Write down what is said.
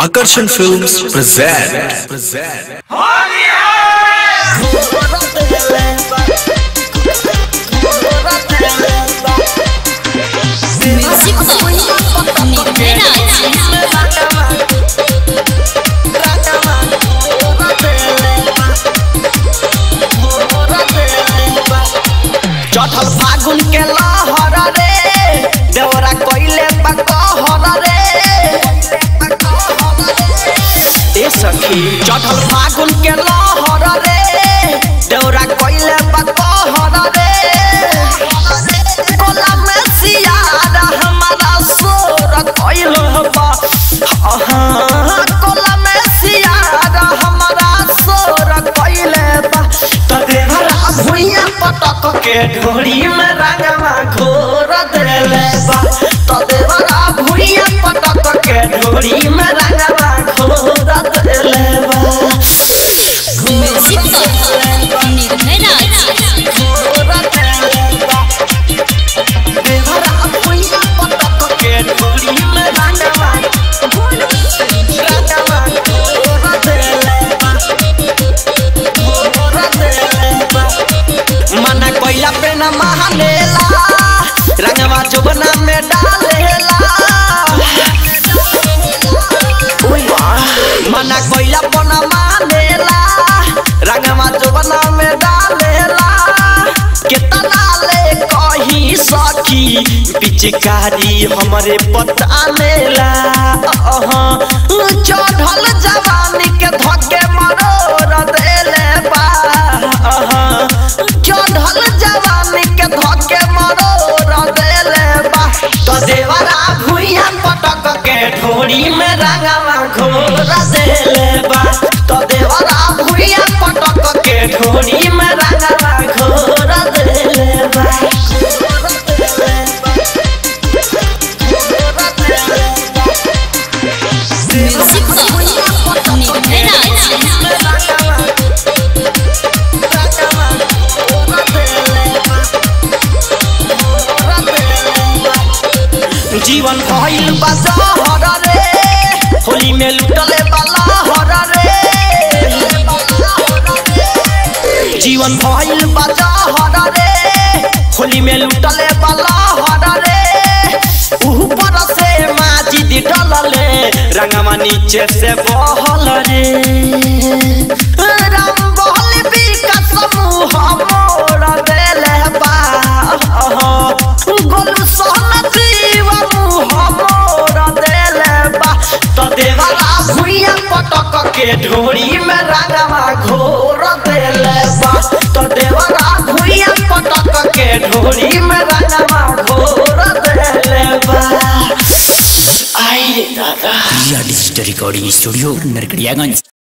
Akarshan Films present. present. Music by Nirvana. चढ़ल फागुन के लहर रे देवरा कोइले पकहर रे ए सखी चढ़ल फागुन के लहर रे देवरा कोइले पकहर रे कोला में सियार हमारा सोर कोइल बा हाँ, कोला में सियार हमारा सोर कोइले बा त देवरा भुइया पटक के ढोरी में रंगवा घोर देले बा त देवरा भुइया पटक के ढोरी में रंगवा घोर देले बा Music by Nirvana. घोर देले बा देवरा भुइया पटक के ढोरी में रंगवा रंगवा घोर देले बा घोर देले बा मना कोइला पे न महालेला रंगवा चुबना में डालेला उई वाह। मना कोइला पे न मानेला रंगवा चुबना में डालेला कितना ले कही सखी पिचकारी हमरे पता मेला चढ़ल जवानी के धके मरोर देले बा अहाँ। चढ़ल जवानी के धके मरोर देले बा तो देवरा भुइया पटक के ढोरी में रंगवा घोर देले बा तो देवरा भुइया पटक के ढोरी में रंगवा घोर देले बा घोर देले बा। घोर देले बा। Music by Nirvana. जीवन भइल बा जहर रे होली में लुटले वाला हर रे जीवन भइल बा जहर रे होली में लुटले वाला हर रे ऊपर से माजी डलले रंगवा नीचे से बहल रे राम बहल बिका समूह मोर देले बा गोलू सोहन जीव मुह मोर देले बा तो देवरा भुइया पटक के ढोरी में रंगवा घोर देले बा तो देवरा भुइया पटक के ढोरी में रंगवा घोर देले बा आई रे दादा रिया डिजिटल रिकॉर्डिंग स्टूडियो नरकड़ियागंज